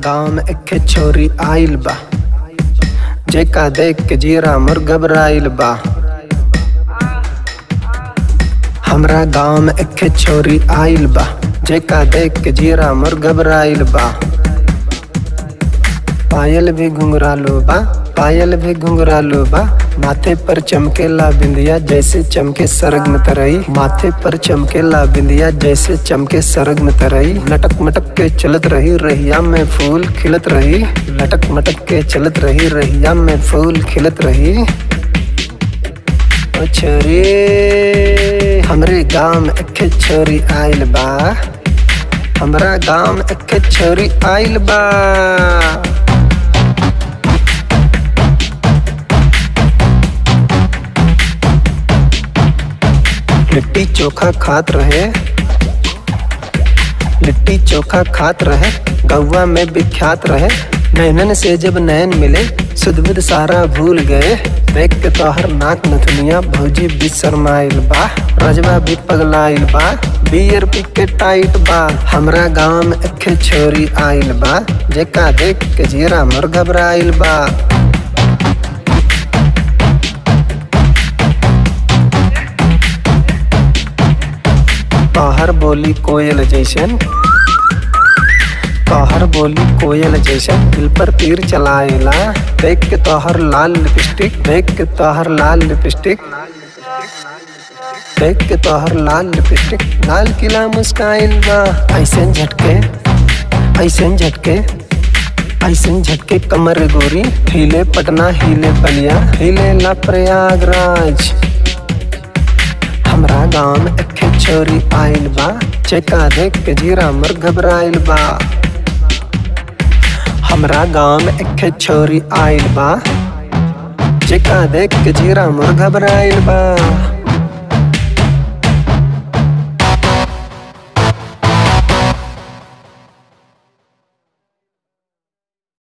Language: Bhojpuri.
गांव में एक छोरी आइल बा जेका देख के जीरा मोर घबराइल बा हमरा गांव में एक छोरी आइल बा जेका देख के जीरा मोर घबराइल बा पायल भी घुंघरालू बा पायल भी घुंघरालू बा माथे पर चमकेला बिंदिया जैसे चमके सरग में तरई माथे पर चमकेला बिंदिया जैसे चमके सरग में तरई लटक मटक के चलत रही रहिया में फूल खिलत रही लटक मटक के चलत रही रहिया में फूल खिलत रही ओ छोरी हमरे गांव में एक छोरी आइल बा हमरा गांव में एक छोरी आइल बा लिट्टी चोखा खात रहे लिट्टी चोखा खात रहे गौवा में विख्यात रहे नैनन से जब नैन मिले सुध बुध सारा भूल गए देख के तोहर नाक नथुनिया भौजी भी शर्माइल बा रजवा भी पगलाइल बा बियर पी के टाइट बा हमरा गांव में एक छोरी आइल बा जेका देख के जीरा मोर घबराइल बा तोहर बोली कोयल जैसन तोहर बोली कोयल जैसन दिल पर तीर चलाएला देख के तोहर लाल लिपस्टिक देख के तोहर लाल लिपस्टिक देख के तोहर लाल लिपस्टिक लाल किला मुस्काइल बा ऐसन झटके ऐसन झटके ऐसन झटके कमर गोरी हिले पटना हिले बलिया हिले ला प्रयागराज हमरा गांव में एक छोरी आइल बा चेका देख के जीरा मर घबराइल बा हमरा गांव में एक छोरी आइल बा चेका देख के जीरा मर घबराइल बा